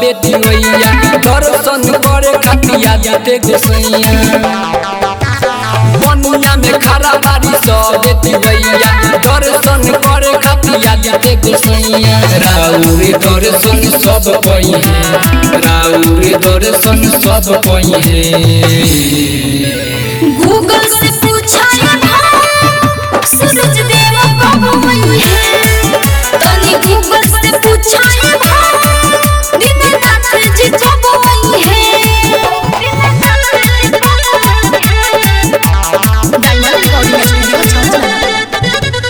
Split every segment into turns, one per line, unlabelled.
सबे दिवैया दर्शन करे खातिया जाते गोसैया बनिया में खड़ा बारी सबे दिवैया दर्शन करे खातिया जाते गोसैया राउरे दर्शन सब पई है राउरे दर्शन सब पई है
गूगल से पूछा सूरज देव कब वही है तनी गूगल से पूछा दीनानाथ जी कब वही है डायमंड रिकॉर्डिंग स्टूडियो छाछा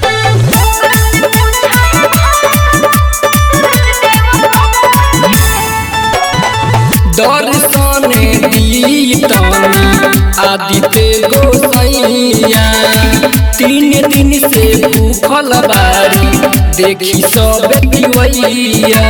दर्शन दीतनी आदित्य गोसैया तीन दिन से भूखल बारी देखी सब दिवैया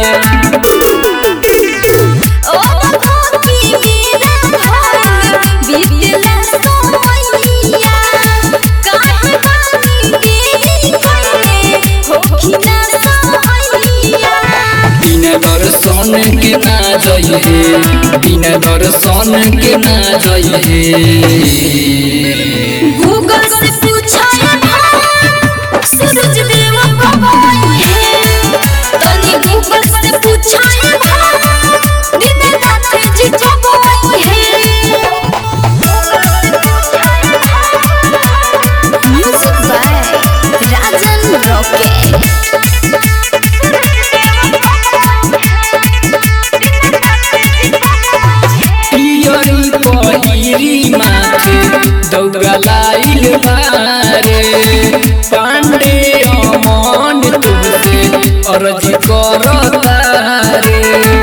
ओ भगवती मेरा भाग बीतला सोमैया काहे बानी देरी कइले होखिना सोमैया
बिना दर्शन के ना जइहे बिना दर्शन के ना जइहे
गूगल से पूछा सूरज देव कब वही है तनी गूगल से पूछा दीनानाथ जी कब वही है म्यूजिक बाय राजन रॉकेट
पियरी पहिरी माथे दौड़ा लाइल बारे पांडे अमन तुमसे अर्जी करतारे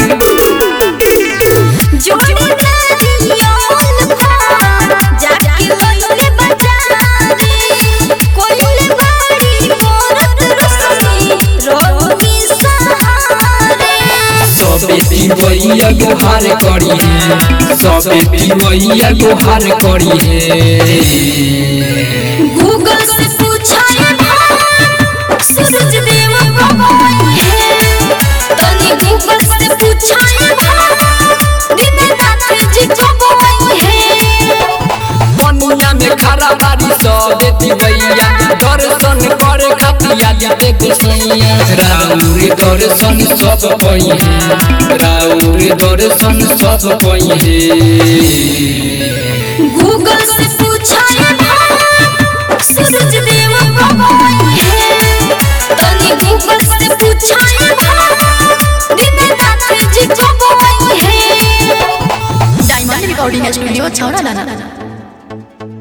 जोड़ी नारियल भार जाके लइले बाजारे कोइले बाड़ी मोरत रसमी रोमी सहारे
सबे पिवैया गुहार करी है सबे पिवैया गुहार करी है
गूगल से पूछा सूरज देव कब वही है तनी गूगल से पूछा दीनानाथ जी कब वही है
बनिया में खड़ा बारी सबे दिवैया दर्शन करे खातिया जाते गोसैया राउरे दर्शन सब पई है राउरे दर्शन सब पई है
गूगल से पूछा सूरज देव कब वही है तनी गूगल से पूछा दीनानाथ जी कब वही है डायमंड रिकॉर्डिंग स्टूडियो छौड़ा दाना